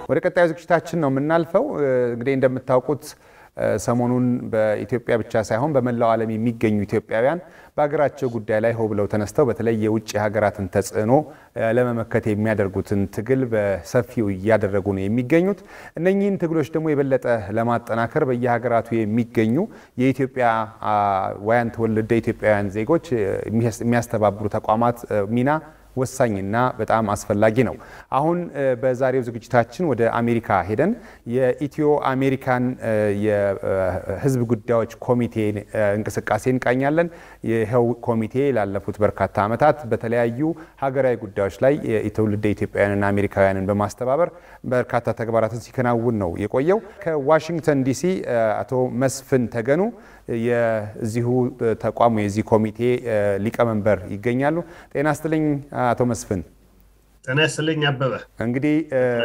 ወደ ቀጣዩ ዝግጅታችን ነው የምናልፈው። እንግዲህ እንደምታውቁት ሰሞኑን በኢትዮጵያ ብቻ ሳይሆን በመላው ዓለም የሚገኙ ኢትዮጵያውያን በሀገራቸው ጉዳይ ላይ ሆ ብለው ተነስተው በተለይ የውጭ ሀገራትን ተጽዕኖ ለመመከት የሚያደርጉትን ትግል በሰፊው እያደረጉ ነው የሚገኙት። እነኚህን ትግሎች ደግሞ የበለጠ ለማጠናከር በየሀገራቱ የሚገኙ የኢትዮጵያውያን ትውልደ ኢትዮጵያውያን ዜጎች የሚያስተባብሩ ተቋማት ሚና ወሳኝና በጣም አስፈላጊ ነው። አሁን በዛሬው ዝግጅታችን ወደ አሜሪካ ሄደን የኢትዮ አሜሪካን የሕዝብ ጉዳዮች ኮሚቴ እንቅስቃሴ እንቃኛለን። ይኸው ኮሚቴ ላለፉት በርካታ ዓመታት በተለያዩ ሀገራዊ ጉዳዮች ላይ የትውልደ ኢትዮጵያውያንና አሜሪካውያንን በማስተባበር በርካታ ተግባራትን ሲከናውን ነው የቆየው። ከዋሽንግተን ዲሲ አቶ መስፍን ተገኑ የዚሁ ተቋሙ የዚህ ኮሚቴ ሊቀመንበር ይገኛሉ። ጤና ይስጥልኝ አቶ መስፍን። ጤና ይስጥልኝ አበበ። እንግዲህ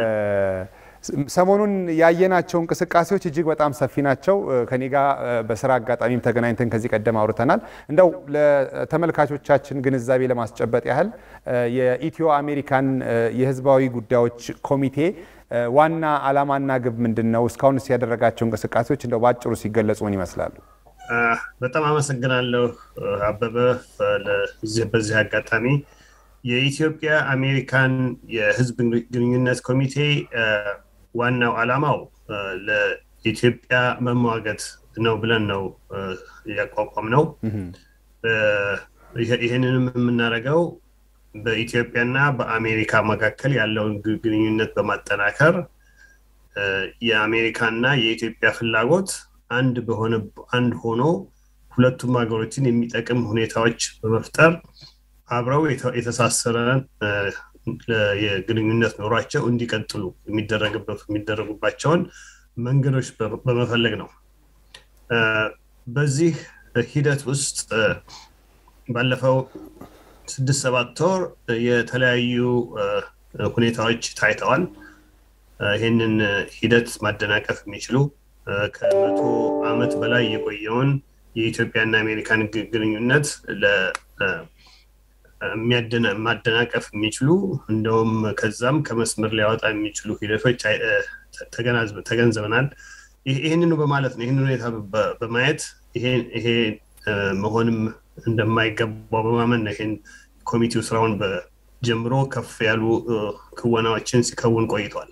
ሰሞኑን ያየናቸው እንቅስቃሴዎች እጅግ በጣም ሰፊ ናቸው። ከኔ ጋር በስራ አጋጣሚም ተገናኝተን ከዚህ ቀደም አውርተናል። እንደው ለተመልካቾቻችን ግንዛቤ ለማስጨበጥ ያህል የኢትዮ አሜሪካን የህዝባዊ ጉዳዮች ኮሚቴ ዋና ዓላማና ግብ ምንድን ነው? እስካሁንስ ያደረጋቸው እንቅስቃሴዎች እንደው በአጭሩ ሲገለጹ ምን ይመስላሉ? በጣም አመሰግናለሁ አበበ። በዚህ አጋጣሚ የኢትዮጵያ አሜሪካን የህዝብ ግንኙነት ኮሚቴ ዋናው ዓላማው ለኢትዮጵያ መሟገት ነው ብለን ነው ያቋቋም ነው። ይህንንም የምናደርገው በኢትዮጵያና በአሜሪካ መካከል ያለውን ግንኙነት በማጠናከር የአሜሪካና የኢትዮጵያ ፍላጎት አንድ በሆነ አንድ ሆኖ ሁለቱም ሀገሮችን የሚጠቅም ሁኔታዎች በመፍጠር አብረው የተሳሰረ የግንኙነት ኖሯቸው እንዲቀጥሉ የሚደረጉባቸውን መንገዶች በመፈለግ ነው። በዚህ ሂደት ውስጥ ባለፈው ስድስት ሰባት ወር የተለያዩ ሁኔታዎች ታይተዋል። ይህንን ሂደት ማደናቀፍ የሚችሉ ከመቶ ዓመት በላይ የቆየውን የኢትዮጵያና አሜሪካን ግንኙነት ማደናቀፍ የሚችሉ እንደውም ከዛም ከመስመር ሊያወጣ የሚችሉ ሂደቶች ተገንዝበናል። ይህንኑ በማለት ነው ይህን ሁኔታ በማየት ይሄ መሆንም እንደማይገባው በማመን ነው ይህን ኮሚቴው ስራውን ጀምሮ ከፍ ያሉ ክወናዎችን ሲከውን ቆይቷል።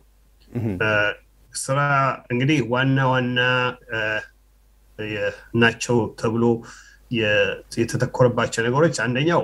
ስራ እንግዲህ ዋና ዋና ናቸው ተብሎ የተተኮረባቸው ነገሮች አንደኛው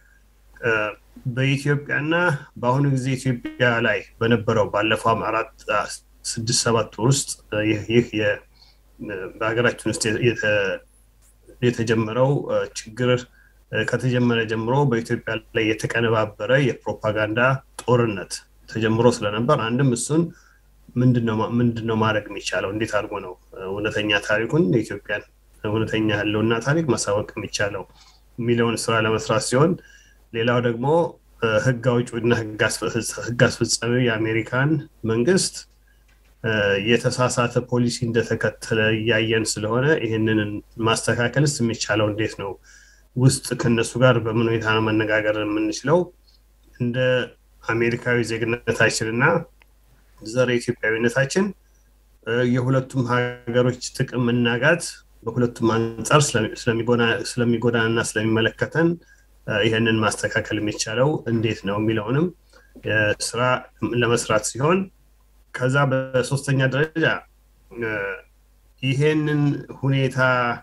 በኢትዮጵያና በአሁኑ ጊዜ ኢትዮጵያ ላይ በነበረው ባለፈው አራት ስድስት ሰባት ውስጥ ይህ በሀገራችን ውስጥ የተጀመረው ችግር ከተጀመረ ጀምሮ በኢትዮጵያ ላይ የተቀነባበረ የፕሮፓጋንዳ ጦርነት ተጀምሮ ስለነበር አንድም እሱን ምንድነው ማድረግ የሚቻለው እንዴት አድርጎ ነው እውነተኛ ታሪኩን የኢትዮጵያን እውነተኛ ያለውና ታሪክ ማሳወቅ የሚቻለው የሚለውን ስራ ለመስራት ሲሆን ሌላው ደግሞ ህግ አውጪና ህግ አስፈጻሚው የአሜሪካን መንግስት የተሳሳተ ፖሊሲ እንደተከተለ እያየን ስለሆነ ይህንን ማስተካከልስ የሚቻለው እንዴት ነው? ውስጥ ከነሱ ጋር በምን ሁኔታ ነው መነጋገር የምንችለው? እንደ አሜሪካዊ ዜግነታችን እና ዘር ኢትዮጵያዊነታችን የሁለቱም ሀገሮች ጥቅም መናጋት በሁለቱም አንጻር ስለሚጎዳን እና ስለሚመለከተን ይህንን ማስተካከል የሚቻለው እንዴት ነው የሚለውንም ስራ ለመስራት ሲሆን ከዛ በሶስተኛ ደረጃ ይሄንን ሁኔታ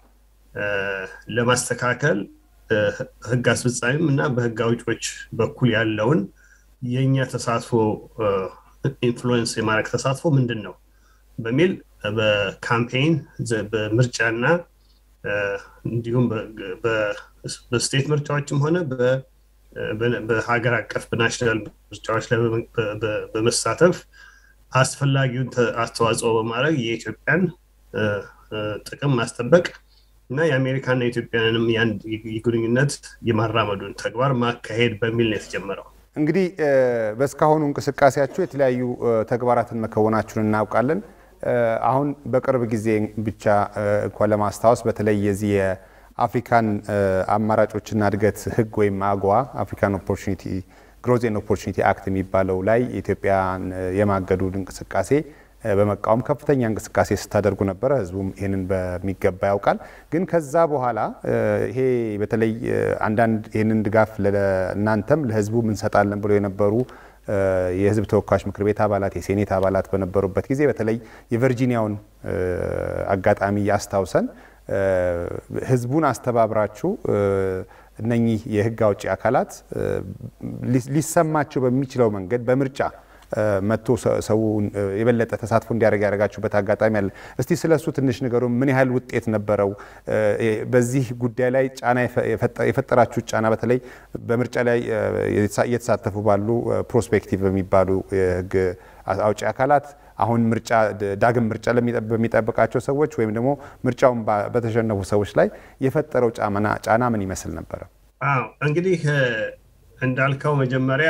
ለማስተካከል ህግ አስፈጻሚም እና በህግ አውጪዎች በኩል ያለውን የእኛ ተሳትፎ ኢንፍሉዌንስ የማድረግ ተሳትፎ ምንድን ነው በሚል በካምፔይን በምርጫና እንዲሁም በስቴት ምርጫዎችም ሆነ በሀገር አቀፍ በናሽናል ምርጫዎች ላይ በመሳተፍ አስፈላጊውን አስተዋጽኦ በማድረግ የኢትዮጵያን ጥቅም ማስጠበቅ እና የአሜሪካና የኢትዮጵያንም የአንድ ግንኙነት የማራመዱን ተግባር ማካሄድ በሚል ነው የተጀመረው። እንግዲህ በእስካሁኑ እንቅስቃሴያችሁ የተለያዩ ተግባራትን መከወናችሁን እናውቃለን። አሁን በቅርብ ጊዜ ብቻ እንኳ ለማስታወስ በተለይ የዚህ የአፍሪካን አማራጮችና እድገት ህግ ወይም አጎዋ አፍሪካን ኦፖርቹኒቲ ግሮዝ ኤንድ ኦፖርቹኒቲ አክት የሚባለው ላይ የኢትዮጵያን የማገዱን እንቅስቃሴ በመቃወም ከፍተኛ እንቅስቃሴ ስታደርጉ ነበረ። ህዝቡም ይህንን በሚገባ ያውቃል። ግን ከዛ በኋላ ይሄ በተለይ አንዳንድ ይህንን ድጋፍ እናንተም ለህዝቡ እንሰጣለን ብሎ የነበሩ የህዝብ ተወካዮች ምክር ቤት አባላት የሴኔት አባላት በነበሩበት ጊዜ በተለይ የቨርጂኒያውን አጋጣሚ አስታውሰን ህዝቡን አስተባብራችሁ እነኚህ የህግ አውጪ አካላት ሊሰማቸው በሚችለው መንገድ በምርጫ መጥቶ ሰው የበለጠ ተሳትፎ እንዲያደርግ ያደረጋችሁበት አጋጣሚ አለ። እስቲ ስለ እሱ ትንሽ ነገሩ ምን ያህል ውጤት ነበረው? በዚህ ጉዳይ ላይ ጫና የፈጠራችሁት ጫና በተለይ በምርጫ ላይ እየተሳተፉ ባሉ ፕሮስፔክቲቭ በሚባሉ የህግ አውጪ አካላት አሁን ምርጫ ዳግም ምርጫ በሚጠብቃቸው ሰዎች ወይም ደግሞ ምርጫውን በተሸነፉ ሰዎች ላይ የፈጠረው ጫና ምን ይመስል ነበረ? አዎ እንግዲህ እንዳልከው መጀመሪያ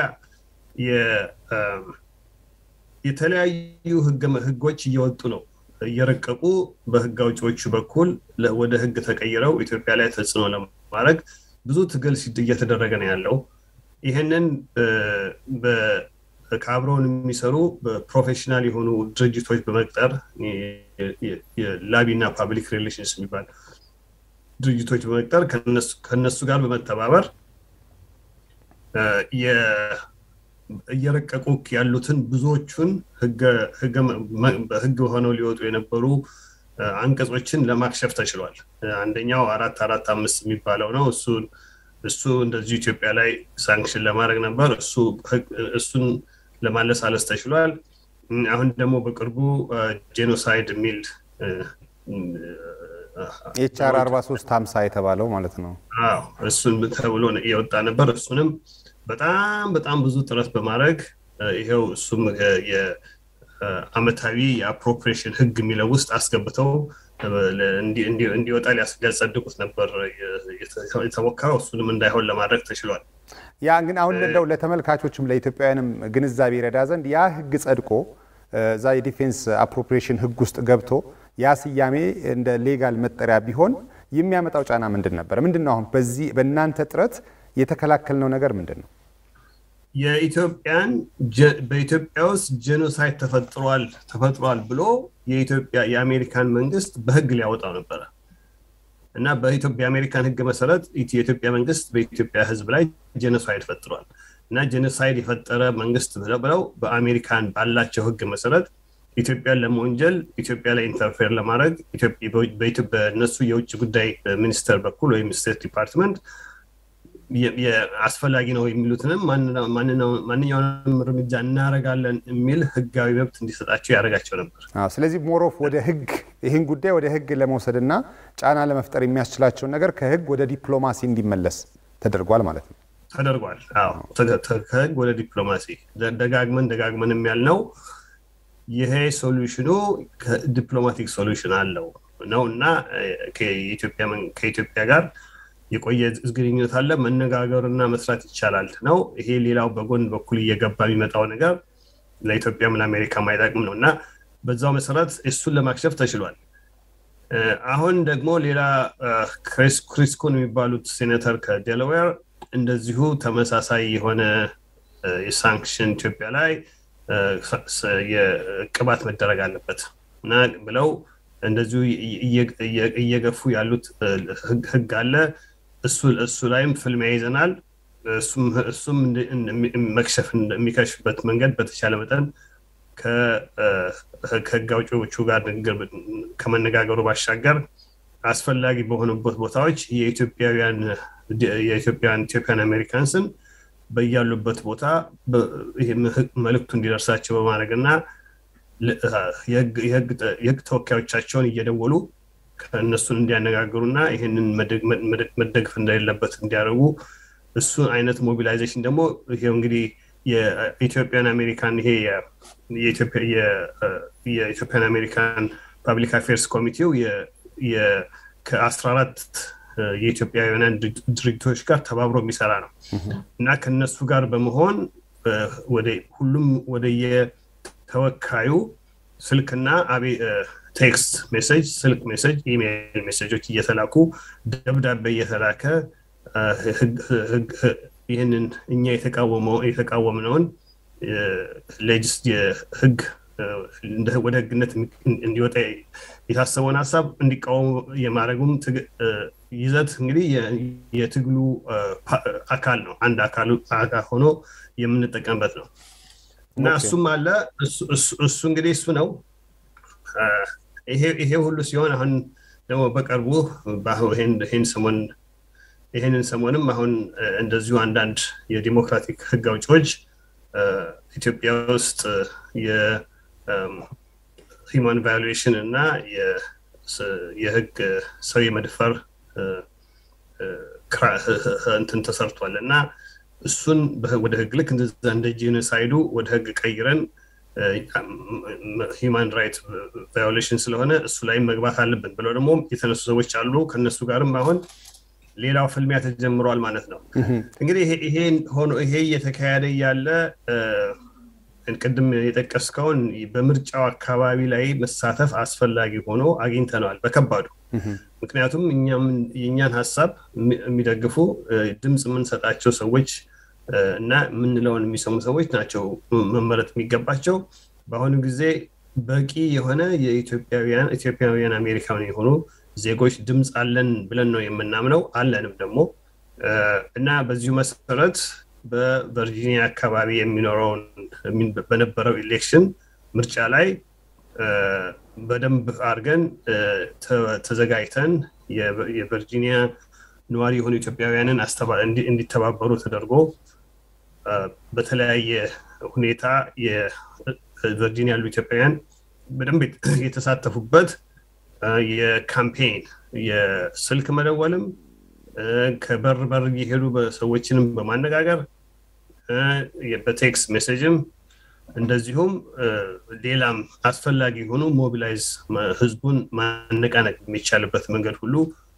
የተለያዩ ህጎች እየወጡ ነው እየረቀቁ በህግ አውጪዎቹ በኩል ወደ ህግ ተቀይረው ኢትዮጵያ ላይ ተጽዕኖ ለማድረግ ብዙ ትግል እየተደረገ ነው ያለው። ይህንን ከአብረውን የሚሰሩ ፕሮፌሽናል የሆኑ ድርጅቶች በመቅጠር የላቢና ፓብሊክ ሪሌሽንስ የሚባል ድርጅቶች በመቅጠር ከነሱ ጋር በመተባበር እየረቀቁ ያሉትን ብዙዎቹን በህግ ሆነው ሊወጡ የነበሩ አንቀጾችን ለማክሸፍ ተችሏል። አንደኛው አራት አራት አምስት የሚባለው ነው። እሱን እሱ እንደዚሁ ኢትዮጵያ ላይ ሳንክሽን ለማድረግ ነበር። እሱን ለማለሳለስ ተችሏል። አሁን ደግሞ በቅርቡ ጄኖሳይድ የሚል ኤችአር 4350 የተባለው ማለት ነው። እሱን ተብሎ የወጣ ነበር። እሱንም በጣም በጣም ብዙ ጥረት በማድረግ ይሄው እሱም የአመታዊ የአፕሮፕሬሽን ህግ የሚለው ውስጥ አስገብተው እንዲወጣ ሊያጸድቁት ነበር የተሞከረው። እሱንም እንዳይሆን ለማድረግ ተችሏል። ያ ግን አሁን እንደው ለተመልካቾችም ለኢትዮጵያውያንም ግንዛቤ ይረዳ ዘንድ ያ ህግ ጸድቆ እዛ የዲፌንስ አፕሮፕሪዬሽን ህግ ውስጥ ገብቶ ያ ስያሜ እንደ ሌጋል መጠሪያ ቢሆን የሚያመጣው ጫና ምንድን ነበር? ምንድን ነው አሁን በዚህ በእናንተ ጥረት የተከላከልነው ነገር ምንድን ነው? የኢትዮጵያን በኢትዮጵያ ውስጥ ጄኖሳይድ ተፈጥሯል ተፈጥሯል ብሎ የኢትዮጵያ የአሜሪካን መንግስት በህግ ሊያወጣው ነበረ እና የአሜሪካን ህግ መሰረት የኢትዮጵያ መንግስት በኢትዮጵያ ህዝብ ላይ ጄኖሳይድ ፈጥሯል እና ጄኖሳይድ የፈጠረ መንግስት ብለው በአሜሪካን ባላቸው ህግ መሰረት ኢትዮጵያን ለመወንጀል ኢትዮጵያ ላይ ኢንተርፌር ለማድረግ በእነሱ የውጭ ጉዳይ ሚኒስቴር በኩል ወይም ስቴት ዲፓርትመንት አስፈላጊ ነው የሚሉትንም ማንኛውንም እርምጃ እናደርጋለን የሚል ህጋዊ መብት እንዲሰጣቸው ያደርጋቸው ነበር። ስለዚህ ሞሮፍ ወደ ህግ ይህን ጉዳይ ወደ ህግ ለመውሰድና ጫና ለመፍጠር የሚያስችላቸውን ነገር ከህግ ወደ ዲፕሎማሲ እንዲመለስ ተደርጓል ማለት ነው። ተደርጓል። ከህግ ወደ ዲፕሎማሲ ደጋግመን ደጋግመን ያልነው ይሄ ሶሉሽኑ ዲፕሎማቲክ ሶሉሽን አለው ነው እና ከኢትዮጵያ ጋር የቆየ ግንኙነት አለ። መነጋገርና መስራት ይቻላል ነው። ይሄ ሌላው በጎን በኩል እየገባ የሚመጣው ነገር ለኢትዮጵያም ለአሜሪካም አይጠቅም ነው እና በዛው መሰረት እሱን ለማክሸፍ ተችሏል። አሁን ደግሞ ሌላ ክሪስ ኩን የሚባሉት ሴኔተር ከዴላዌር እንደዚሁ ተመሳሳይ የሆነ የሳንክሽን ኢትዮጵያ ላይ የቅባት መደረግ አለበት እና ብለው እንደዚሁ እየገፉ ያሉት ህግ አለ። እሱ ላይም ፍልሚያ ይዘናል። እሱም መክሸፍ የሚከሽፍበት መንገድ በተቻለ መጠን ከህግ አውጪዎቹ ጋር ንግግር ከመነጋገሩ ባሻገር አስፈላጊ በሆኑበት ቦታዎች የኢትዮጵያውያን ኢትዮጵያን አሜሪካንስን በያሉበት ቦታ መልእክቱ እንዲደርሳቸው በማድረግ እና የህግ ተወካዮቻቸውን እየደወሉ ከእነሱን እንዲያነጋግሩና ይህንን መደግፍ እንደሌለበት እንዲያደርጉ እሱ አይነት ሞቢላይዜሽን ደግሞ ይሄው እንግዲህ የኢትዮጵያን አሜሪካን ይሄ የኢትዮጵያን አሜሪካን ፓብሊክ አፌርስ ኮሚቴው ከአስራ አራት የኢትዮጵያውያን ድርጅቶች ጋር ተባብሮ የሚሰራ ነው እና ከነሱ ጋር በመሆን ሁሉም ወደ የተወካዩ ስልክና ቴክስት ሜሴጅ፣ ስልክ ሜሴጅ፣ ኢሜይል ሜሴጆች እየተላኩ ደብዳቤ እየተላከ ይህንን እኛ የተቃወምነውን የህግ ወደ ህግነት እንዲወጣ የታሰበውን ሀሳብ እንዲቃወሙ የማድረጉም ይዘት እንግዲህ የትግሉ አካል ነው። አንድ አካል ሆኖ የምንጠቀምበት ነው እና እሱም አለ። እሱ እንግዲህ እሱ ነው። ይሄ ሁሉ ሲሆን አሁን ደግሞ በቅርቡ ይህን ሰሞን ይህንን ሰሞንም አሁን እንደዚሁ አንዳንድ የዲሞክራቲክ ህግ አውጪዎች ኢትዮጵያ ውስጥ የሂማን ቫሉዌሽን እና የህግ ሰው የመድፈር እንትን ተሰርቷል እና እሱን ወደ ህግ ልክ እንደ ጄኖሳይዱ ወደ ህግ ቀይረን ሂማን ራይት ቫዮሌሽን ስለሆነ እሱ ላይ መግባት አለብን ብለው ደግሞ የተነሱ ሰዎች አሉ። ከነሱ ጋርም አሁን ሌላው ፍልሚያ ተጀምሯል ማለት ነው። እንግዲህ ይሄ እየተካሄደ ያለ ቅድም የጠቀስከውን በምርጫው አካባቢ ላይ መሳተፍ አስፈላጊ ሆኖ አግኝተነዋል በከባዱ። ምክንያቱም የእኛን ሀሳብ የሚደግፉ ድምፅ የምንሰጣቸው ሰዎች እና የምንለውን የሚሰሙ ሰዎች ናቸው መመረጥ የሚገባቸው። በአሁኑ ጊዜ በቂ የሆነ የኢትዮጵያውያን ኢትዮጵያውያን አሜሪካውያን የሆኑ ዜጎች ድምፅ አለን ብለን ነው የምናምነው፣ አለንም ደግሞ እና በዚሁ መሰረት በቨርጂኒያ አካባቢ የሚኖረውን በነበረው ኢሌክሽን ምርጫ ላይ በደንብ አድርገን ተዘጋጅተን የቨርጂኒያ ነዋሪ የሆኑ ኢትዮጵያውያንን እንዲተባበሩ ተደርጎ በተለያየ ሁኔታ የቨርጂኒያ ያሉ ኢትዮጵያውያን በደንብ የተሳተፉበት የካምፔን የስልክ መደወልም ከበር በር እየሄዱ ሰዎችንም በማነጋገር በቴክስት ሜሴጅም እንደዚሁም ሌላም አስፈላጊ የሆኑ ሞቢላይዝ ህዝቡን ማነቃነቅ የሚቻልበት መንገድ ሁሉ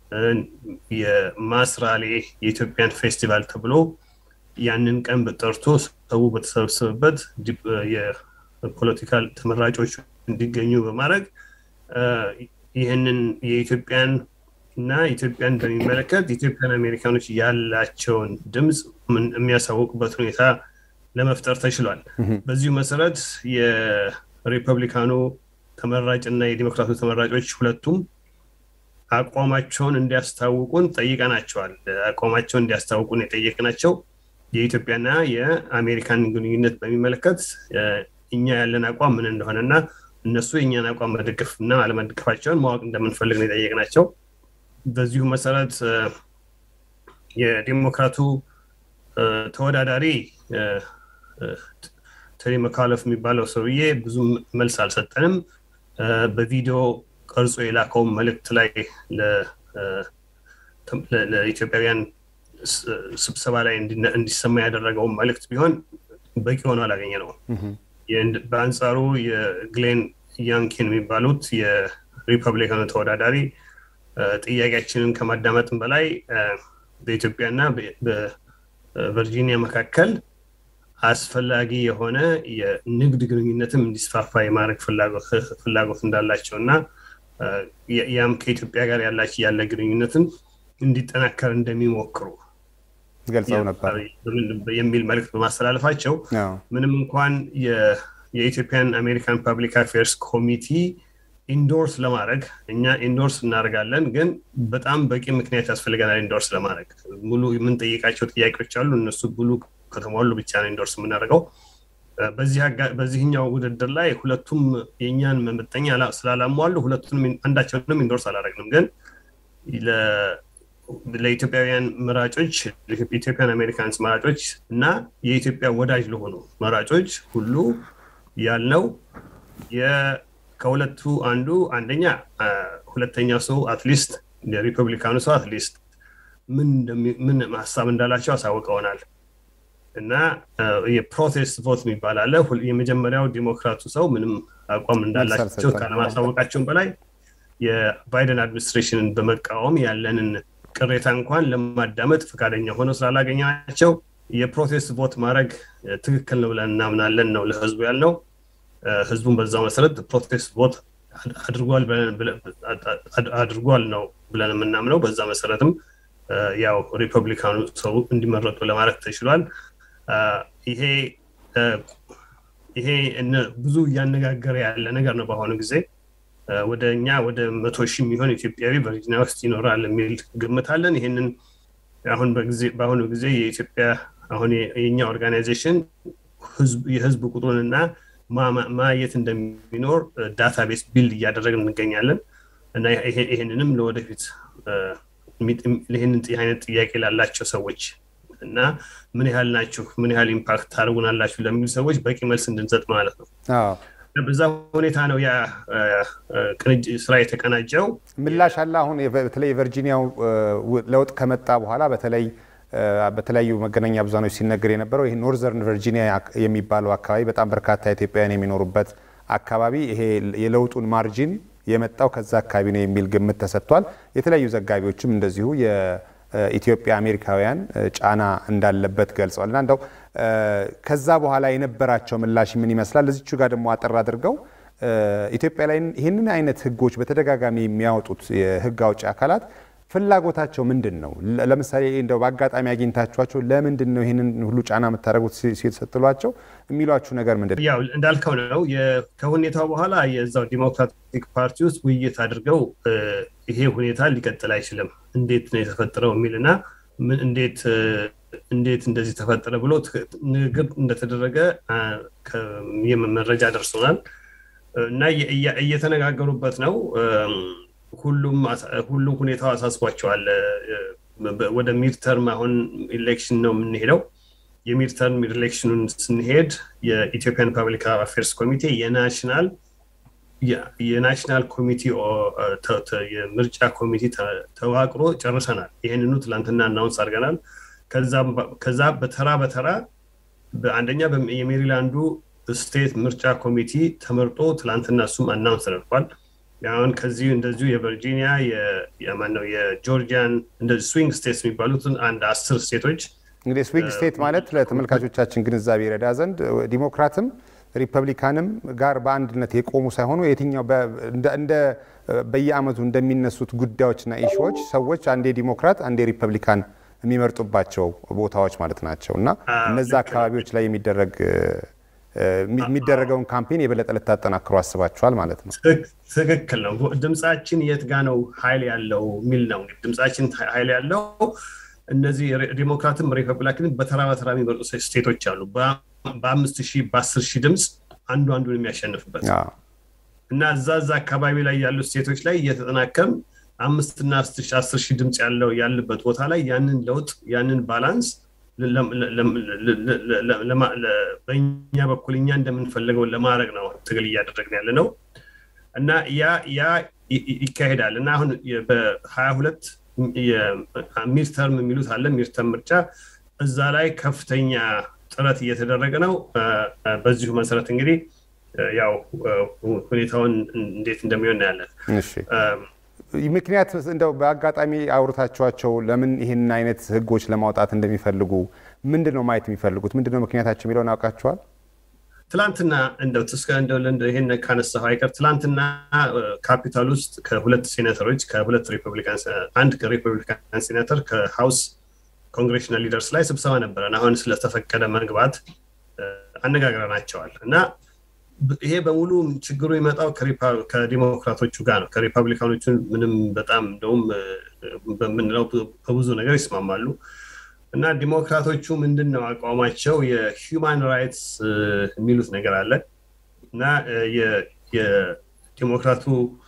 የማስራሌ የኢትዮጵያን ፌስቲቫል ተብሎ ያንን ቀን ጠርቶ ሰው በተሰበሰበበት የፖለቲካል ተመራጮች እንዲገኙ በማድረግ ይህንን የኢትዮጵያን እና ኢትዮጵያን በሚመለከት ኢትዮጵያን አሜሪካኖች ያላቸውን ድምፅ የሚያሳውቁበት ሁኔታ ለመፍጠር ተችሏል። በዚሁ መሰረት የሪፐብሊካኑ ተመራጭ እና የዲሞክራቱ ተመራጮች ሁለቱም አቋማቸውን እንዲያስታውቁን ጠይቀናቸዋል። አቋማቸውን እንዲያስታውቁን የጠየቅናቸው የኢትዮጵያና የአሜሪካን ግንኙነት በሚመለከት እኛ ያለን አቋም ምን እንደሆነ እና እነሱ የእኛን አቋም መደገፍ እና አለመደገፋቸውን ማወቅ እንደምንፈልግ ነው የጠየቅናቸው። በዚሁ መሰረት የዲሞክራቱ ተወዳዳሪ ቴሪ መካለፍ የሚባለው ሰውዬ ብዙ መልስ አልሰጠንም። በቪዲዮ ቀርጾ የላከውን መልእክት ላይ ለኢትዮጵያውያን ስብሰባ ላይ እንዲሰማ ያደረገውን መልእክት ቢሆን በቂ ሆኖ አላገኘ ነው። በአንጻሩ የግሌን ያንኪን የሚባሉት የሪፐብሊካኑ ተወዳዳሪ ጥያቄያችንን ከማዳመጥም በላይ በኢትዮጵያና በቨርጂኒያ መካከል አስፈላጊ የሆነ የንግድ ግንኙነትም እንዲስፋፋ የማድረግ ፍላጎት እንዳላቸው እና ያም ከኢትዮጵያ ጋር ያላቸው ያለ ግንኙነትን እንዲጠናከር እንደሚሞክሩ ገልጸው ነበር የሚል መልዕክት በማስተላለፋቸው ምንም እንኳን የኢትዮጵያን አሜሪካን ፐብሊክ አፌርስ ኮሚቲ ኢንዶርስ ለማድረግ እኛ ኢንዶርስ እናደርጋለን፣ ግን በጣም በቂ ምክንያት ያስፈልገናል ኢንዶርስ ለማድረግ ሙሉ የምንጠይቃቸው ጥያቄዎች አሉ። እነሱ ሙሉ ከተሟሉ ብቻ ነው ኢንዶርስ የምናደርገው። በዚህኛው ውድድር ላይ ሁለቱም የእኛን መመጠኛ ስላላሟሉ ሁለቱንም አንዳቸውንም ኢንዶርስ አላደረግንም። ግን ለኢትዮጵያውያን መራጮች ኢትዮጵያን አሜሪካንስ መራጮች እና የኢትዮጵያ ወዳጅ ለሆኑ መራጮች ሁሉ ያልነው ከሁለቱ አንዱ አንደኛ ሁለተኛው ሰው አትሊስት የሪፐብሊካኑ ሰው አትሊስት ምን ሀሳብ እንዳላቸው አሳውቀውናል እና የፕሮቴስት ቮት የሚባል አለ። የመጀመሪያው ዲሞክራቱ ሰው ምንም አቋም እንዳላቸው ካለማሳወቃቸውን በላይ የባይደን አድሚኒስትሬሽንን በመቃወም ያለንን ቅሬታ እንኳን ለማዳመጥ ፈቃደኛ ሆነው ስላላገኘናቸው የፕሮቴስት ቮት ማድረግ ትክክል ነው ብለን እናምናለን ነው ለህዝቡ ያልነው። ህዝቡን በዛው መሰረት ፕሮቴስት ቮት አድርጓል ነው ብለን የምናምነው። በዛ መሰረትም ያው ሪፐብሊካኑ ሰው እንዲመረጡ ለማድረግ ተችሏል። ይሄ ይሄ ብዙ እያነጋገረ ያለ ነገር ነው። በአሁኑ ጊዜ ወደ እኛ ወደ መቶ ሺህ የሚሆን ኢትዮጵያዊ ቨርጂኒያ ውስጥ ይኖራል የሚል ግምት አለን። ይህንን አሁን በአሁኑ ጊዜ የኢትዮጵያ አሁን የእኛ ኦርጋናይዜሽን የህዝብ ቁጥሩንና ማየት እንደሚኖር ዳታቤስ ቢልድ እያደረግን እንገኛለን እና ይህንንም ለወደፊት ይህንን አይነት ጥያቄ ላላቸው ሰዎች እና ምን ያህል ናችሁ፣ ምን ያህል ኢምፓክት ታደርጉናላችሁ ለሚሉ ሰዎች በቂ መልስ እንድንሰጥ ማለት ነው። በዛ ሁኔታ ነው ያ ስራ የተቀናጀው። ምላሽ አለ። አሁን በተለይ የቨርጂኒያው ለውጥ ከመጣ በኋላ በተለይ በተለያዩ መገናኛ ብዙሃኖች ሲነገር የነበረው ይህ ኖርዘርን ቨርጂኒያ የሚባለው አካባቢ በጣም በርካታ ኢትዮጵያውያን የሚኖሩበት አካባቢ ይሄ የለውጡን ማርጂን የመጣው ከዛ አካባቢ ነው የሚል ግምት ተሰጥቷል። የተለያዩ ዘጋቢዎችም እንደዚሁ የኢትዮጵያ አሜሪካውያን ጫና እንዳለበት ገልጸዋል። እና እንደው ከዛ በኋላ የነበራቸው ምላሽ ምን ይመስላል? እዚቹ ጋር ደግሞ አጠር አድርገው ኢትዮጵያ ላይ ይህንን አይነት ህጎች በተደጋጋሚ የሚያወጡት የህግ አውጪ አካላት ፍላጎታቸው ምንድን ነው? ለምሳሌ እንደው በአጋጣሚ አግኝታችኋቸው ለምንድን ነው ይህንን ሁሉ ጫና የምታደርጉት ስትሏቸው የሚሏችሁ ነገር ምንድን ነው? ያው እንዳልከው ነው። ከሁኔታው በኋላ የዛው ዲሞክራቲክ ፓርቲ ውስጥ ውይይት አድርገው ይሄ ሁኔታ ሊቀጥል አይችልም፣ እንዴት ነው የተፈጠረው የሚልና እንዴት እንዴት እንደዚህ ተፈጠረ ብሎ ንግግር እንደተደረገ መረጃ ደርሶናል እና እየተነጋገሩበት ነው። ሁሉም ሁሉም ሁኔታው አሳስቧቸዋል። ወደ ሚድተርም አሁን ኢሌክሽን ነው የምንሄደው። የሚድተርም ኢሌክሽኑን ስንሄድ የኢትዮጵያን ፐብሊክ አፌርስ ኮሚቴ የናሽናል የናሽናል ኮሚቴ የምርጫ ኮሚቴ ተዋቅሮ ጨርሰናል። ይህንኑ ትላንትና አናውንስ አድርገናል። ከዛ በተራ በተራ በአንደኛ የሜሪላንዱ ስቴት ምርጫ ኮሚቴ ተመርጦ ትላንትና እሱም አናውንስ ተደርጓል። አሁን ከዚሁ እንደዚሁ የቨርጂኒያ የማነው የጆርጂያን እንደዚህ ስዊንግ ስቴትስ የሚባሉትን አንድ አስር ስቴቶች እንግዲህ ስዊንግ ስቴት ማለት ለተመልካቾቻችን ግንዛቤ ይረዳ ዘንድ ዲሞክራትም ሪፐብሊካንም ጋር በአንድነት የቆሙ ሳይሆኑ የትኛው እንደ በየአመቱ እንደሚነሱት ጉዳዮችና ኢሹዎች ሰዎች አንዴ ዲሞክራት አንዴ ሪፐብሊካን የሚመርጡባቸው ቦታዎች ማለት ናቸው እና እነዛ አካባቢዎች ላይ የሚደረግ የሚደረገውን ካምፔን የበለጠ ልታጠናክሩ አስባችኋል ማለት ነው። ትክክል ነው። ድምፃችን የት ጋ ነው ኃይል ያለው የሚል ነው። ድምፃችን ኃይል ያለው እነዚህ ዲሞክራትም ሪፐብሊካንም በተራ በተራ የሚመርጡ ስቴቶች አሉ። በአምስት ሺህ በአስር ሺህ ድምፅ አንዱ አንዱን የሚያሸንፍበት እና እዛ እዛ አካባቢ ላይ ያሉ ስቴቶች ላይ እየተጠናከም አምስትና አስር ሺህ ድምፅ ያለው ያለበት ቦታ ላይ ያንን ለውጥ ያንን ባላንስ በእኛ በኩል እኛ እንደምንፈልገው ለማድረግ ነው ትግል እያደረግን ያለ ነው እና ያ ያ ይካሄዳል እና አሁን በሀያ ሁለት ሚድተርም የሚሉት አለ ሚድተርም ምርጫ እዛ ላይ ከፍተኛ ጥረት እየተደረገ ነው። በዚሁ መሰረት እንግዲህ ያው ሁኔታውን እንዴት እንደሚሆን እናያለን። ምክንያት እንደው በአጋጣሚ አውርታችኋቸው ለምን ይህን አይነት ህጎች ለማውጣት እንደሚፈልጉ ምንድን ነው ማየት የሚፈልጉት ምንድን ነው ምክንያታቸው የሚለውን ያውቃችኋል? ትላንትና እንደው እስከ እንደው ይህን ካነሳሁ አይቀር ትላንትና ካፒታል ውስጥ ከሁለት ሴኔተሮች ከሁለት ሪፐብሊካን አንድ ሪፐብሊካን ሴኔተር ከሀውስ ኮንግሬሽናል ሊደርስ ላይ ስብሰባ ነበረን። አሁን ስለተፈቀደ መግባት አነጋግረናቸዋል እና ይሄ በሙሉ ችግሩ ይመጣው ከዲሞክራቶቹ ጋር ነው። ከሪፐብሊካኖቹ ምንም በጣም እንደውም በምንለው በብዙ ነገር ይስማማሉ እና ዲሞክራቶቹ ምንድን ነው አቋማቸው? የሂውማን ራይትስ የሚሉት ነገር አለ እና የዲሞክራቱ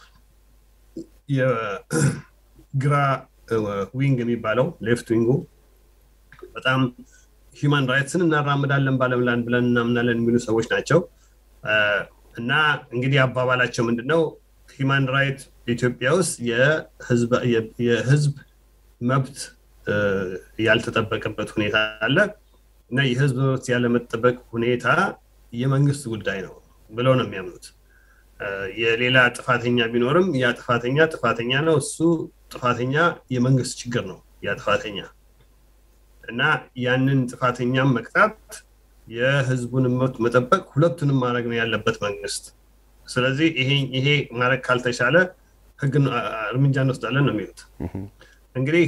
የግራ ዊንግ የሚባለው ሌፍት ዊንጉ በጣም ሂውማን ራይትስን እናራምዳለን ባለምላን ብለን እናምናለን የሚሉ ሰዎች ናቸው። እና እንግዲህ አባባላቸው ምንድነው? ሂማን ራይት ኢትዮጵያ ውስጥ የህዝብ መብት ያልተጠበቀበት ሁኔታ አለ እና የህዝብ መብት ያለመጠበቅ ሁኔታ የመንግስት ጉዳይ ነው ብለው ነው የሚያምኑት። የሌላ ጥፋተኛ ቢኖርም ያ ጥፋተኛ ጥፋተኛ ነው። እሱ ጥፋተኛ የመንግስት ችግር ነው ያ ጥፋተኛ እና ያንን ጥፋተኛም መቅጣት የህዝቡን መብት መጠበቅ ሁለቱንም ማድረግ ነው ያለበት መንግስት። ስለዚህ ይሄ ማድረግ ካልተቻለ ህግን እርምጃ እንወስዳለን ነው የሚሉት እንግዲህ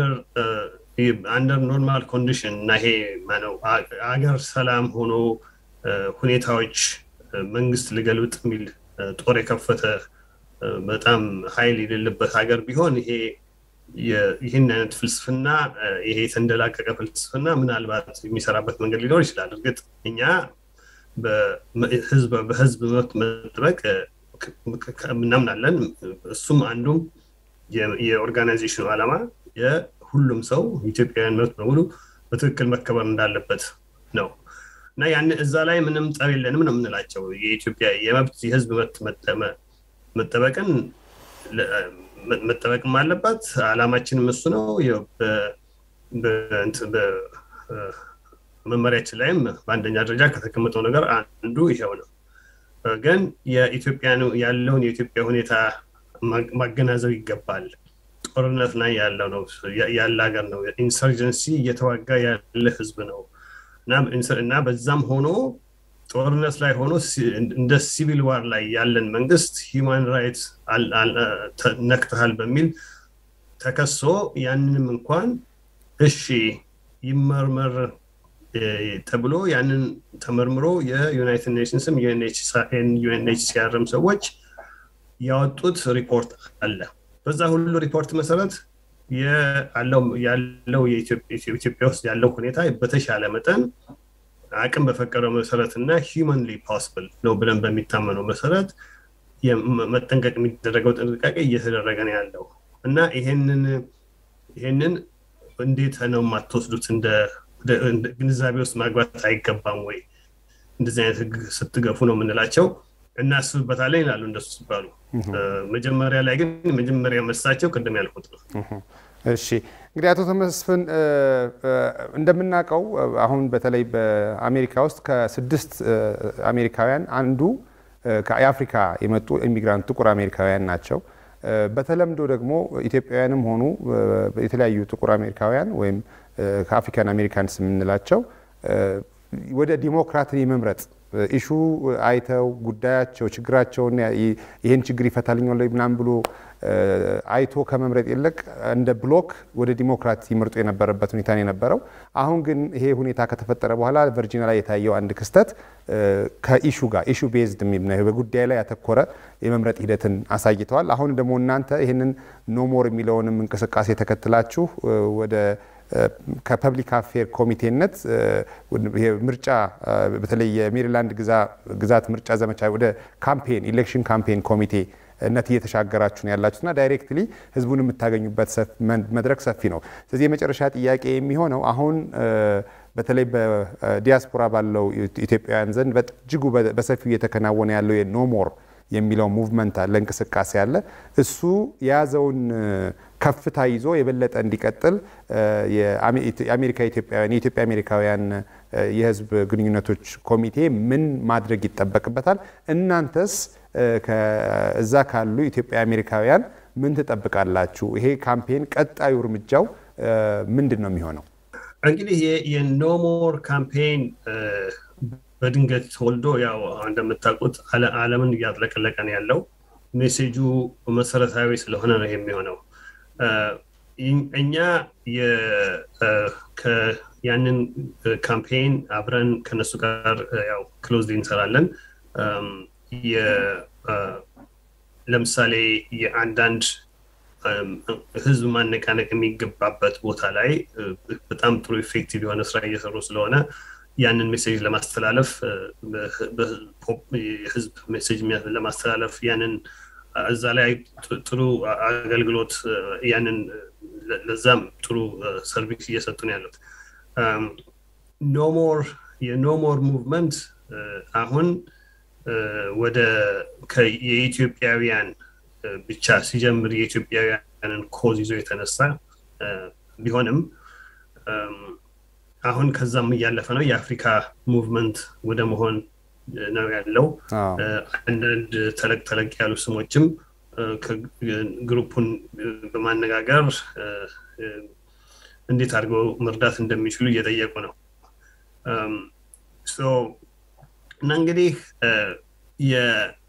አንደር ኖርማል ኮንዲሽን እና ይሄ ነው አገር ሰላም ሆኖ ሁኔታዎች መንግስት ልገልብጥ የሚል ጦር የከፈተ በጣም ኃይል የሌለበት ሀገር ቢሆን ይሄ ይህን አይነት ፍልስፍና ይሄ የተንደላቀቀ ፍልስፍና ምናልባት የሚሰራበት መንገድ ሊኖር ይችላል። እርግጥ እኛ በህዝብ መብት መጠበቅ እናምናለን። እሱም አንዱም የኦርጋናይዜሽኑ ዓላማ የሁሉም ሰው ኢትዮጵያውያን መብት በሙሉ በትክክል መከበር እንዳለበት ነው እና ያን እዛ ላይ ምንም ጠብ የለንም ነው የምንላቸው። የኢትዮጵያ የመብት የህዝብ መብት መጠበቅን መጠበቅም አለባት። ዓላማችንም እሱ ነው። በመመሪያችን ላይም በአንደኛ ደረጃ ከተቀመጠው ነገር አንዱ ይሄው ነው። ግን የኢትዮጵያ ያለውን የኢትዮጵያ ሁኔታ ማገናዘብ ይገባል። ጦርነት ላይ ያለው ነው ያለ ሀገር ነው። ኢንሰርጀንሲ እየተዋጋ ያለ ህዝብ ነው እና በዛም ሆኖ ጦርነት ላይ ሆኖ እንደ ሲቪል ዋር ላይ ያለን መንግስት ሂውማን ራይትስ ነክተሃል በሚል ተከሶ ያንንም እንኳን እሺ ይመርመር ተብሎ ያንን ተመርምሮ የዩናይትድ ኔሽንስም ዩኤንኤችሲአርም ሰዎች ያወጡት ሪፖርት አለ። በዛ ሁሉ ሪፖርት መሰረት ያለው ኢትዮጵያ ውስጥ ያለው ሁኔታ በተሻለ መጠን አቅም በፈቀደው መሰረት እና ሂውማንሊ ፖስብል ነው ብለን በሚታመነው መሰረት መጠንቀቅ የሚደረገው ጥንቃቄ እየተደረገ ነው ያለው እና ይሄንን ይሄንን እንዴት ነው የማትወስዱት? እንደ ግንዛቤ ውስጥ ማግባት አይገባም ወይ? እንደዚህ አይነት ህግ ስትገፉ ነው የምንላቸው። እናስብበታለን ይላሉ እንደሱ ሲባሉ። መጀመሪያ ላይ ግን መጀመሪያ መልሳቸው ቅድም ያልኩት ነው። እሺ እንግዲህ አቶ ተመስፍን እንደምናውቀው አሁን በተለይ በአሜሪካ ውስጥ ከስድስት አሜሪካውያን አንዱ የአፍሪካ የመጡ ኢሚግራንት ጥቁር አሜሪካውያን ናቸው። በተለምዶ ደግሞ ኢትዮጵያውያንም ሆኑ የተለያዩ ጥቁር አሜሪካውያን ወይም ከአፍሪካን አሜሪካንስ የምንላቸው ወደ ዲሞክራትን የመምረጥ ኢሹ አይተው ጉዳያቸው ችግራቸውን ይህን ችግር ይፈታልኛል ምናምን ብሎ አይቶ ከመምረጥ ይልቅ እንደ ብሎክ ወደ ዲሞክራት ይመርጡ የነበረበት ሁኔታ ነው የነበረው። አሁን ግን ይሄ ሁኔታ ከተፈጠረ በኋላ ቨርጂኒያ ላይ የታየው አንድ ክስተት ከኢሹ ጋር ኢሹ ቤዝድ በጉዳይ ላይ ያተኮረ የመምረጥ ሂደትን አሳይተዋል። አሁን ደግሞ እናንተ ይህንን ኖሞር የሚለውንም እንቅስቃሴ ተከትላችሁ ወደ ከፐብሊክ አፌር ኮሚቴነት ምርጫ በተለይ የሜሪላንድ ግዛት ምርጫ ዘመቻ ወደ ካምፔን ኢሌክሽን ካምፔን ኮሚቴ ነት እየተሻገራችሁ ነው ያላችሁትና ዳይሬክትሊ ህዝቡን የምታገኙበት መድረክ ሰፊ ነው። ስለዚህ የመጨረሻ ጥያቄ የሚሆነው አሁን በተለይ በዲያስፖራ ባለው ኢትዮጵያውያን ዘንድ በእጅጉ በሰፊው እየተከናወነ ያለው የኖሞር የሚለው ሙቭመንት አለ፣ እንቅስቃሴ አለ። እሱ የያዘውን ከፍታ ይዞ የበለጠ እንዲቀጥል የአሜሪካ ኢትዮጵያውያን የኢትዮጵያ አሜሪካውያን የህዝብ ግንኙነቶች ኮሚቴ ምን ማድረግ ይጠበቅበታል? እናንተስ እዛ ካሉ ኢትዮጵያ አሜሪካውያን ምን ትጠብቃላችሁ? ይሄ ካምፔን ቀጣዩ እርምጃው ምንድን ነው የሚሆነው? እንግዲህ የኖሞር ካምፔን በድንገት ተወልዶ ያው እንደምታውቁት ዓለምን እያጥለቀለቀ ነው ያለው። ሜሴጁ መሰረታዊ ስለሆነ ነው የሚሆነው። እኛ ያንን ካምፔን አብረን ከነሱ ጋር ያው ክሎዝሊ እንሰራለን። ለምሳሌ የአንዳንድ ህዝብ ማነቃነቅ የሚገባበት ቦታ ላይ በጣም ጥሩ ኢፌክቲቭ የሆነ ስራ እየሰሩ ስለሆነ ያንን ሜሴጅ ለማስተላለፍ የህዝብ ሜሴጅ ለማስተላለፍ ያንን እዛ ላይ ጥሩ አገልግሎት ያንን ለዛም ጥሩ ሰርቪስ እየሰጡ ነው ያሉት። ኖሞር የኖሞር ሙቭመንት አሁን ወደ የኢትዮጵያውያን ብቻ ሲጀምር የኢትዮጵያውያንን ኮዝ ይዞ የተነሳ ቢሆንም አሁን ከዛም እያለፈ ነው። የአፍሪካ ሙቭመንት ወደ መሆን ነው ያለው። አንዳንድ ተለቅ ተለቅ ያሉ ስሞችም ግሩፑን በማነጋገር እንዴት አድርገው መርዳት እንደሚችሉ እየጠየቁ ነው እና እንግዲህ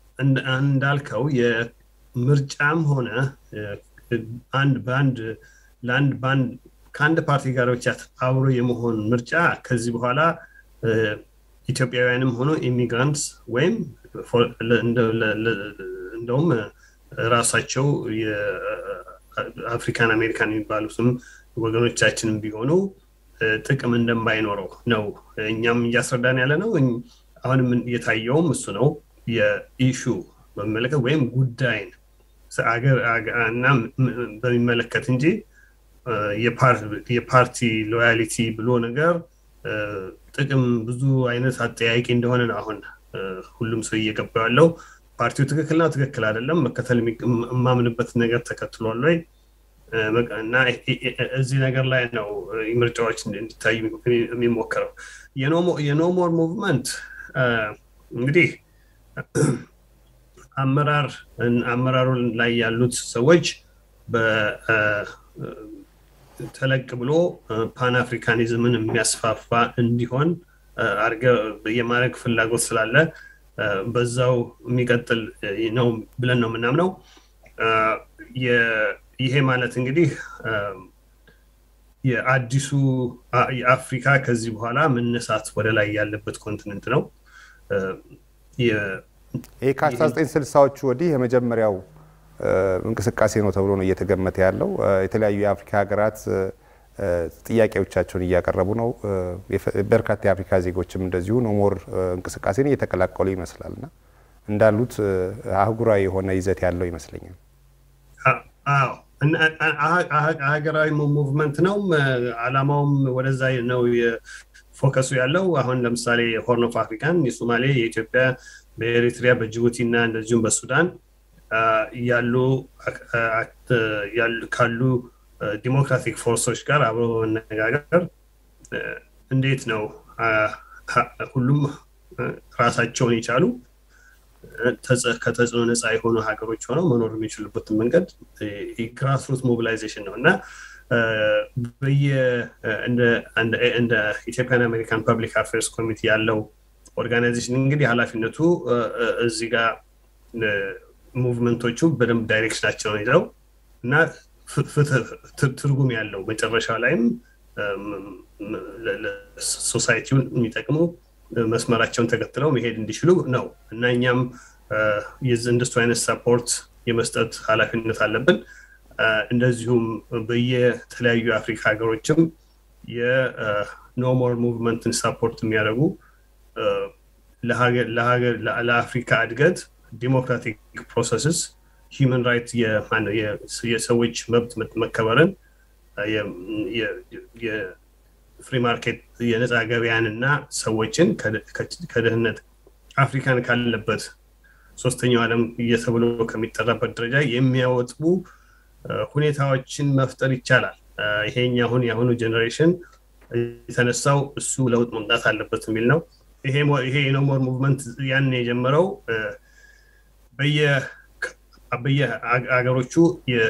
እንዳልከው የምርጫም ሆነ አንድ በአንድ ለአንድ በአንድ ከአንድ ፓርቲ ጋር ብቻ አብሮ የመሆን ምርጫ ከዚህ በኋላ ኢትዮጵያውያንም ሆኖ ኢሚግራንትስ ወይም እንደውም ራሳቸው የአፍሪካን አሜሪካን የሚባሉትም ወገኖቻችንም ቢሆኑ ጥቅም እንደማይኖረው ነው እኛም እያስረዳን ያለ ነው። አሁንም የታየውም እሱ ነው። የኢሹ በሚመለከት ወይም ጉዳይን እና በሚመለከት እንጂ የፓርቲ ሎያሊቲ ብሎ ነገር ጥቅም ብዙ አይነት አጠያቂ እንደሆነ ነው አሁን ሁሉም ሰው እየገባ ያለው። ፓርቲው ትክክል ነው ትክክል አይደለም፣ መከተል የማምንበት ነገር ተከትሏል ወይ እና እዚህ ነገር ላይ ነው ምርጫዎች እንዲታዩ የሚሞክረው። የኖሞር ሙቭመንት እንግዲህ አመራር አመራሩ ላይ ያሉት ሰዎች ተለቅ ብሎ ፓን አፍሪካኒዝምን የሚያስፋፋ እንዲሆን የማድረግ ፍላጎት ስላለ በዛው የሚቀጥል ነው ብለን ነው የምናምነው። ይሄ ማለት እንግዲህ የአዲሱ የአፍሪካ ከዚህ በኋላ መነሳት ወደ ላይ ያለበት ኮንቲነንት ነው። ይህ ከ1960ዎቹ ወዲህ የመጀመሪያው እንቅስቃሴ ነው ተብሎ ነው እየተገመተ ያለው። የተለያዩ የአፍሪካ ሀገራት ጥያቄዎቻቸውን እያቀረቡ ነው። በርካታ የአፍሪካ ዜጎችም እንደዚሁ ኖሞር እንቅስቃሴን እየተቀላቀሉ ይመስላል እና እንዳሉት አህጉራዊ የሆነ ይዘት ያለው ይመስለኛል። አዎ ሀገራዊ ሙቭመንት ነው። አላማውም ወደዛ ነው ፎከሱ ያለው። አሁን ለምሳሌ ሆርን ኦፍ አፍሪካን የሶማሌ፣ የኢትዮጵያ፣ በኤሪትሪያ፣ በጅቡቲ እና እንደዚሁም በሱዳን ያሉ ካሉ ዲሞክራቲክ ፎርሶች ጋር አብሮ በመነጋገር እንዴት ነው ሁሉም ራሳቸውን የቻሉ ከተጽዕኖ ነፃ የሆኑ ሀገሮች ሆነው መኖር የሚችሉበትን መንገድ ግራስሩት ሞቢላይዜሽን ነው እና እንደ ኢትዮጵያን አሜሪካን ፐብሊክ አፌርስ ኮሚቴ ያለው ኦርጋናይዜሽን እንግዲህ ኃላፊነቱ እዚህ ጋር ሙቭመንቶቹ በደንብ ዳይሬክሽናቸውን ይዘው እና ትርጉም ያለው መጨረሻ ላይም ሶሳይቲውን የሚጠቅሙ መስመራቸውን ተከትለው መሄድ እንዲችሉ ነው እና እኛም እንደሱ አይነት ሰፖርት የመስጠት ኃላፊነት አለብን። እንደዚሁም በየተለያዩ የአፍሪካ ሀገሮችም የኖሞር ሙቭመንትን ሰፖርት የሚያደርጉ ለአፍሪካ እድገት ዲሞክራቲክ ፕሮሰስስ ሂውመን ራይት የሰዎች መብት መከበርን የፍሪ ማርኬት የነፃ ገበያን እና ሰዎችን ከድህነት አፍሪካን ካለበት ሶስተኛው ዓለም እየተብሎ ከሚጠራበት ደረጃ የሚያወጡ ሁኔታዎችን መፍጠር ይቻላል። ይሄኛ አሁን የአሁኑ ጀኔሬሽን የተነሳው እሱ ለውጥ መምጣት አለበት የሚል ነው። ይሄ የኖሞር ሙቭመንት ያን የጀመረው በየአገሮቹ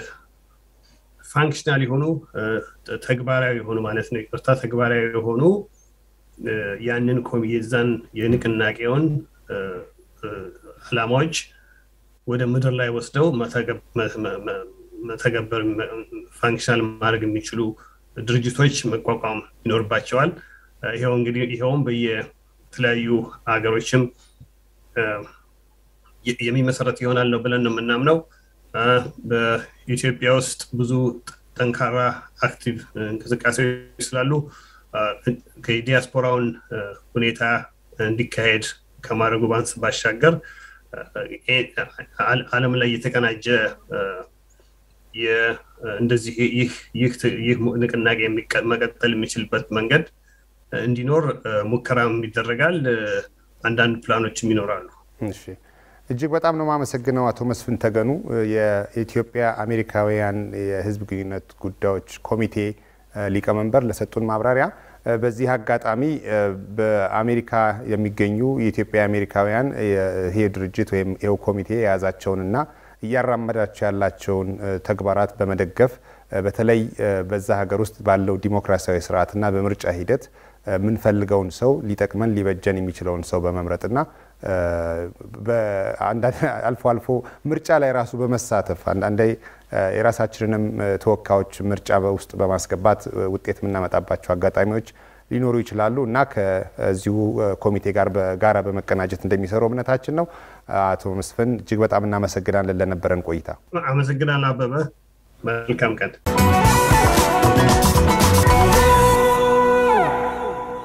ፋንክሽናል የሆኑ ተግባራዊ የሆኑ ማለት ነው ይቅርታ ተግባራዊ የሆኑ ያንን የዛን የንቅናቄውን አላማዎች ወደ ምድር ላይ ወስደው መተገበር ፋንክሽናል ማድረግ የሚችሉ ድርጅቶች መቋቋም ይኖርባቸዋል። ይኸው እንግዲህ ይኸውም በየተለያዩ ሀገሮችም የሚመሰረት ይሆናል ነው ብለን ነው የምናምነው። በኢትዮጵያ ውስጥ ብዙ ጠንካራ አክቲቭ እንቅስቃሴዎች ስላሉ ከዲያስፖራውን ሁኔታ እንዲካሄድ ከማድረጉ ባንስ ባሻገር ዓለም ላይ የተቀናጀ እንደዚህ ይህ ንቅናቄ መቀጠል የሚችልበት መንገድ እንዲኖር ሙከራም ይደረጋል። አንዳንድ ፕላኖችም ይኖራሉ። እጅግ በጣም ነው የማመሰግነው አቶ መስፍን ተገኑ የኢትዮጵያ አሜሪካውያን የሕዝብ ግንኙነት ጉዳዮች ኮሚቴ ሊቀመንበር ለሰጡን ማብራሪያ። በዚህ አጋጣሚ በአሜሪካ የሚገኙ የኢትዮጵያ አሜሪካውያን ይሄ ድርጅት ወይም ይኸው ኮሚቴ የያዛቸውንና እያራመዳቸው ያላቸውን ተግባራት በመደገፍ በተለይ በዛ ሀገር ውስጥ ባለው ዲሞክራሲያዊ ስርዓትና በምርጫ ሂደት የምንፈልገውን ሰው ሊጠቅመን ሊበጀን የሚችለውን ሰው በመምረጥና አልፎ አልፎ ምርጫ ላይ ራሱ በመሳተፍ አንዳንዴ የራሳችንንም ተወካዮች ምርጫ ውስጥ በማስገባት ውጤት የምናመጣባቸው አጋጣሚዎች ሊኖሩ ይችላሉ እና ከዚሁ ኮሚቴ ጋር በጋራ በመቀናጀት እንደሚሰሩ እምነታችን ነው። አቶ መስፍን እጅግ በጣም እናመሰግናለን ለነበረን ቆይታ። አመሰግናለሁ አበበ። መልካም ቀን።